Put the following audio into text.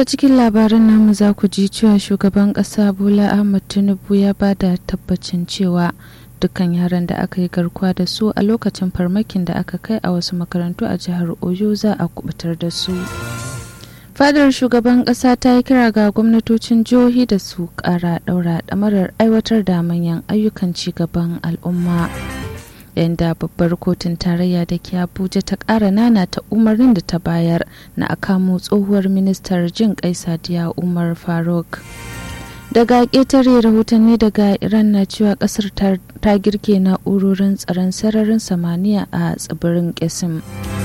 daga cikin labaran namu za ku ji cewa shugaban ƙasa bola ahmad tinubu ya ba da tabbacin cewa dukkan yaran da aka yi garkuwa da su a lokacin farmakin da aka kai a wasu makarantu a jihar oyo za a kubutar da su fadar shugaban ƙasa ta yi kira ga gwamnatocin jihohi da su ƙara ɗaura ɗamarar aiwatar da manyan ayyukan ci gaban al'umma yadda babbar kotun tarayya da ke abuja ta ƙara nana ta umarnin da ta bayar na a kamo tsohuwar ministar jin kai sadiya umar faruk daga ƙetare rahotanni daga iran na cewa ƙasar ta girke na'urorin tsaron sararin samaniya a tsibirin kesim